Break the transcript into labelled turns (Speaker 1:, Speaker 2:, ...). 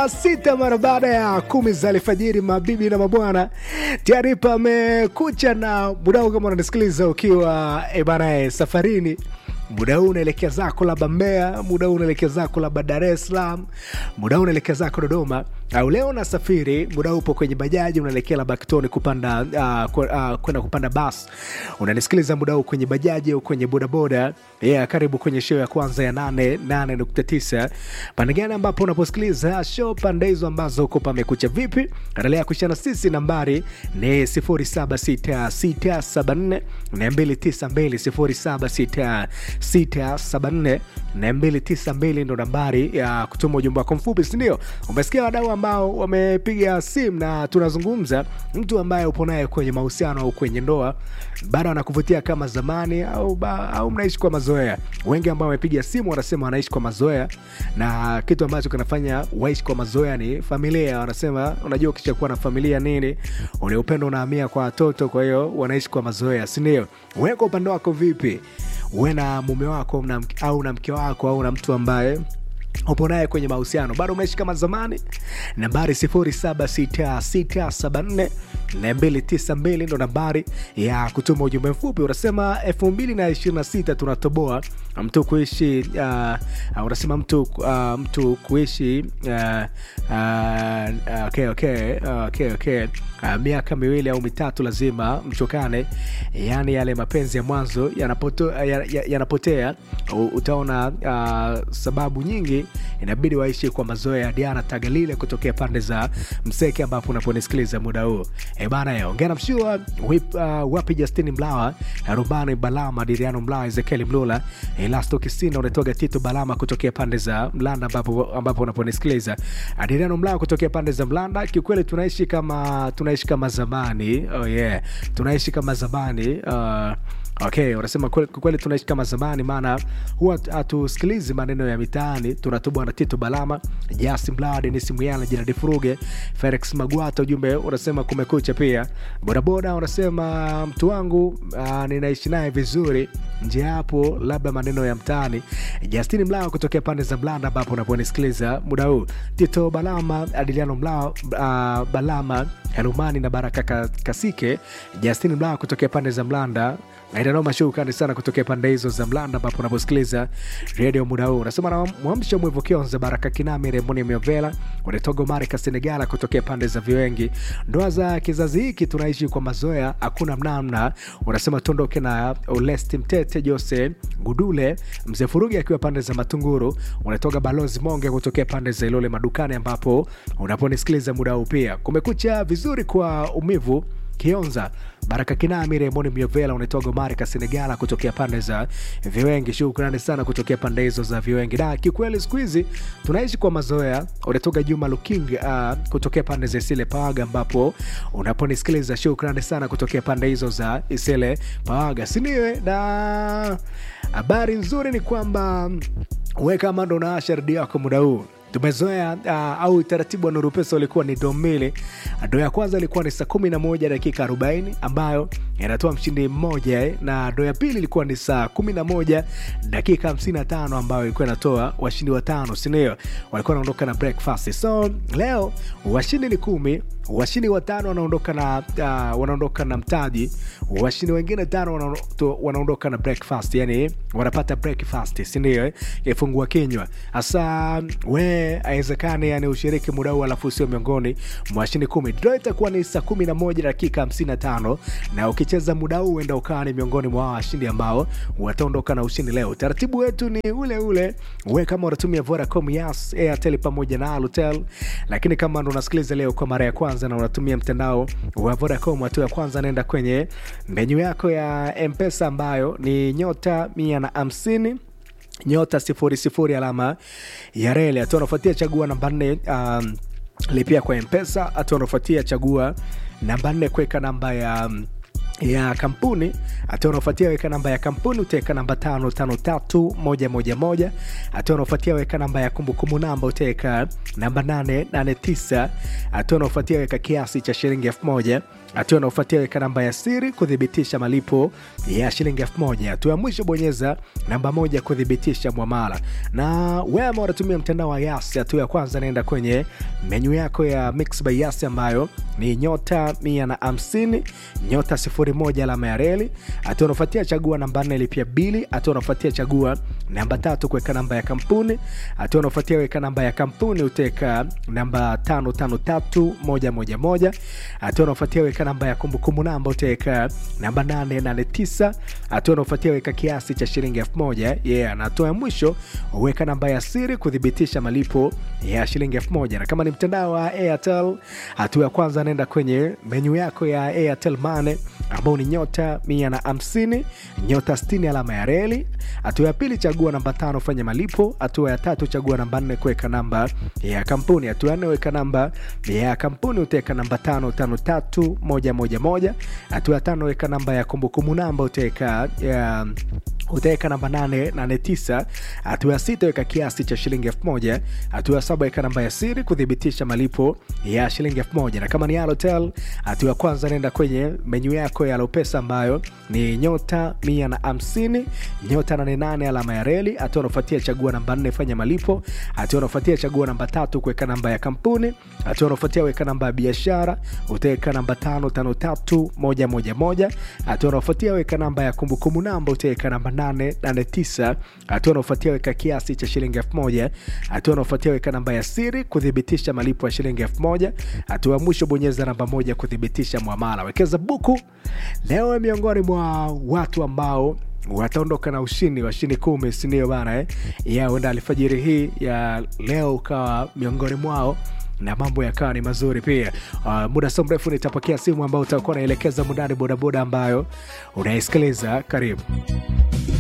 Speaker 1: saa sita mara baada ya kumi za alfajiri, mabibi na mabwana, tayari pamekucha na muda huu. Kama unanisikiliza ukiwa ebanae safarini muda huu unaelekea zako labda Mbeya, muda huu unaelekea zako labda Dar es Salaam, muda huu unaelekea zako Dodoma, au leo unasafiri, muda huu upo kwenye bajaji unaelekea labda Kitoni kupanda uh, kwenda uh, kupanda bas, unanisikiliza muda huu kwenye bajaji au kwenye bodaboda yeah, karibu kwenye show ya kwanza ya nane nane nukta tisa pande gani ambapo unaposikiliza show, pande hizo ambazo uko pamekucha vipi, endelea kushana sisi, nambari ni 076674 292 0766 674 ndo nambari ya kutuma ujumbe wako mfupi, sindio? Umesikia wadau ambao wamepiga simu na tunazungumza, mtu ambaye upo naye kwenye mahusiano au kwenye ndoa bado anakuvutia kama zamani au, ba, au mnaishi kwa mazoea. Wengi ambao wamepiga simu wanasema wanaishi kwa mazoea, na kitu ambacho kinafanya waishi kwa mazoea ni familia. Wanasema unajua, ukishakuwa na familia nini, ule upendo unahamia kwa watoto, kwa hiyo wanaishi kwa mazoea, sindio? Wewe kwa upande wako vipi? uwe na mume wako na, au na mke wako au na mtu ambaye upo naye kwenye mahusiano bado umeishi kama zamani. Nambari 076674 292 ndo nambari ya kutuma ujumbe mfupi. Unasema 2026 tunatoboa mtu kuishi uh, unasema mtu, uh, mtu kuishi uh, uh, okay, okay, okay, okay. Uh, miaka miwili au mitatu lazima mchokane, yaani yale mapenzi ya mwanzo yanapotea, yanapotea. Utaona uh, sababu nyingi inabidi waishi kwa mazoea ya Diana Tagalile kutokea pande za Mseke ambapo unaponisikiliza muda huu e bana, ongea na mshua uh, wapi Justini Mlawa, Rubani Balama, Diriano Mlawa, Ezekieli Mlula, Elasto Kisinda, unatoga Tito Balama kutokea pande za Mlanda ambapo ambapo unaponisikiliza Diriano Mlawa kutokea pande za Mlanda. Kiukweli tunaishi kama tunaishi kama zamani. Oh yeah, tunaishi kama zamani uh, Okay, unasema kweli tunaishi kama zamani, maana huwa hatusikilizi maneno ya mitaani. Tunatubwa na Tito Balama, Jasi Mlaa, Denis Muyala, Jeradi Furuge, Felix Magwata. Ujumbe unasema kumekucha. Pia bodaboda unasema mtu wangu uh, ninaishi naye vizuri nje hapo, labda maneno ya mtaani. Justini Mlaa kutokea pande za Mlanda ambapo unaponisikiliza muda huu, Tito Balama, Adiliano Mlaa, uh, Balama Herumani na Baraka Kasike, Justini Mlaa kutokea pande za Mlanda Aidanoma shukrani sana kutokea pande hizo za Mlanda ambapo unaposikiliza redio muda huu. Unasema na mwamsha mwivu Kionza, Baraka Kinami, Remoni Miovela, Unetogo Marika Senegala kutokea pande za Viwengi. Ndoa za kizazi hiki tunaishi kwa mazoea, hakuna mnamna. Unasema tuondoke na Olesti Mtete, Jose Gudule, Mzee Furugi akiwa pande za Matunguru. Unatoka Balozi Monge kutokea pande za Ilole Madukani ambapo unaponisikiliza muda huu. Pia kumekucha vizuri kwa umivu Kionza Baraka Kinami, Remoni Miovela, unatoga Marika Senegala kutokea pande za Viwengi. Shukrani sana kutokea pande hizo za Viwengi. Na kikweli siku hizi tunaishi kwa mazoea. Unatoka Juma Luking uh, kutokea pande za Isile Pawaga ambapo unaponisikiliza. Shukrani sana kutokea pande hizo za Isile Pawaga, siniwe na habari nzuri ni kwamba we kama ndo naasha redio yako muda huu tumezoea uh, au utaratibu wa Nuru Pesa ulikuwa ni doo mbili. Doo ya kwanza ilikuwa ni saa kumi na moja dakika arobaini ambayo inatoa mshindi mmoja eh, na doo ya pili ilikuwa ni saa kumi na moja dakika hamsini na tano ambayo ilikuwa inatoa washindi watano, sindio? Walikuwa wanaondoka na breakfast. So leo washindi ni kumi washindi watano wanaondoka na uh, wanaondoka na mtaji. Washindi wengine tano wanaondoka na breakfast, yani wanapata breakfast, si ndio? Eh, ifungua kinywa hasa. We haiwezekani yani ushiriki muda huu alafu sio miongoni mwa washindi kumi. Draw itakuwa ni saa kumi na moja dakika hamsini na tano na ukicheza muda huu enda ukawa ni miongoni mwa washindi ambao wataondoka na ushindi leo. Utaratibu wetu ni ule ule, we kama unatumia Vodacom, Yas, Airtel pamoja na Alutel, lakini kama ndo unasikiliza leo kwa mara ya kwanza na unatumia mtandao wa Vodacom, hatua ya kwanza naenda kwenye menyu yako ya Mpesa ambayo ni nyota mia na hamsini nyota sifuri sifuri alama ya reli. Hatua unafuatia chagua namba nne, um, lipia kwa Mpesa. Hatua unafuatia chagua namba nne, kuweka namba ya um, ya kampuni hatua unaofuatia weka namba ya kampuni utaweka namba tano tano tatu moja moja moja hatua unaofuatia weka namba ya kumbukumbu namba utaweka namba nane nane tisa hatua unaofuatia weka kiasi cha shilingi elfu moja hatua unaofuatia weka namba ya siri kuthibitisha malipo ya shilingi elfu moja hatua ya mwisho bonyeza namba moja kuthibitisha mwamala na wewe ambao unatumia mtandao wa yasi hatua ya kwanza naenda kwenye menyu yako ya mix by yasi ambayo ni nyota mia na hamsini nyota sifuri moja alama ya reli hatua unaofuatia chagua namba nne lipia bili hatua unaofuatia chagua namba tatu kuweka namba ya kampuni hatua unaofuatia weka namba ya kampuni utaweka namba tano tano tatu moja moja moja hatua unaofuatia weka namba ya kumbukumbu namba utaweka namba nane nane tisa hatua unaofuatia weka kiasi cha shilingi elfu moja yeah. na hatua ya mwisho weka namba ya siri kuthibitisha malipo ya shilingi elfu moja na kama ni mtandao wa airtel hatua ya kwanza naenda kwenye menyu yako ya airtel mane ambao ni nyota mia na hamsini nyota 60 alama ya reli hatua ya pili chagua namba tano fanya malipo hatua ya tatu chagua namba nne kuweka namba ya kampuni hatua ya nne weka namba ya kampuni utaweka namba tano tano tatu moja moja moja hatua ya tano weka namba ya kumbukumbu namba utaweka ya utaweka namba 889 hatua ya sita weka kiasi cha shilingi elfu moja hatua ya saba weka namba ya siri kuthibitisha malipo ya shilingi elfu moja na kama ni alotel hatua ya kwanza naenda kwenye menyu yako ya lopesa ambayo ni nyota mia na hamsini nyota 88 alama ya reli hatua unaofuatia chagua namba 4 fanya malipo hatua unaofuatia chagua namba tatu kuweka namba ya kampuni hatua unaofuatia weka namba ya biashara utaweka namba 553111 hatua unaofuatia weka namba ya kumbukumbu namba utaweka namba 889 hatua unaofuatia weka kiasi cha shilingi 1000 hatua unaofuatia weka namba ya siri kuthibitisha malipo ya shilingi 1000 hatua ya mwisho bonyeza namba moja kuthibitisha mwamala wekeza buku leo miongoni mwa watu ambao wataondoka na ushindi washindi kumi sindio bana eh? ya uenda alfajiri hii ya leo ukawa miongoni mwao na mambo yakawa ni mazuri pia uh, muda so mrefu nitapokea simu ambayo utakuwa naelekeza mundani bodaboda ambayo unaisikiliza karibu